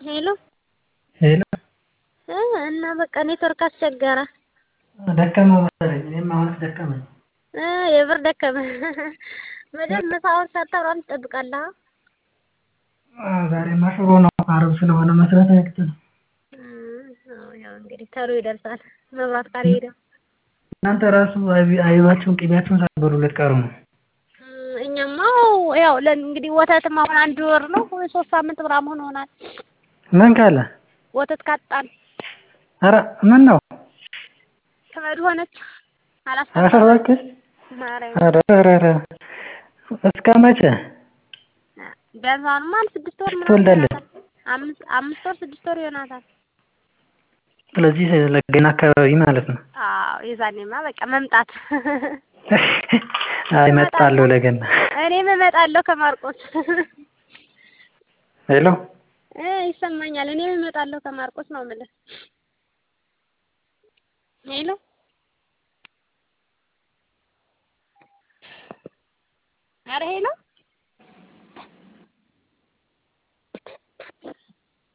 ሄሎ ሄሎ እ እና በቃ ኔትወርክ አስቸገረ። ደከመ መሰለኝ። እኔም አሁን ደከመኝ። እ የምር ደከመ። መቼም ምሳውን ሰርተህ ምናምን ትጠብቃለህ? አዎ ዛሬማ ሽሮ ነው። ዓርብ ስለሆነ መስራት አያቅተንም። አዎ ያው እንግዲህ ተሎ ይደርሳል መብራት ካልሄደ። እናንተ ራሱ አይባችሁን ቅቤያችሁን ሳትበሉ ልትቀሩ ነው። እኛማ ያው እንግዲህ ወተትም አሁን አንድ ወር ነው ወይ ሶስት ሳምንት ምናምን ሆኖናል። ምን ካለ ወተት ካጣን ኧረ ምን ነው ተመድ ሆነች ኧረ አላስፈላጊ እባክህ ማርያም ኧረ ኧረ ኧረ እስከ መቼ ቢያንስ አሁንማ አንድ ስድስት ወር ምናምን ትወልዳለች? ይሆናታል። አምስት አምስት ወር ስድስት ወር ይሆናታል። ስለዚህ ለገና አካባቢ ማለት ነው። አዎ የዛኔማ በቃ መምጣት አይ እመጣለሁ ለገና። እኔም እመጣለሁ ከማርቆስ ሄሎ እ ይሰማኛል። እኔም እመጣለሁ ከማርቆስ ነው የምልህ። ሄሎ ኧረ ሄሎ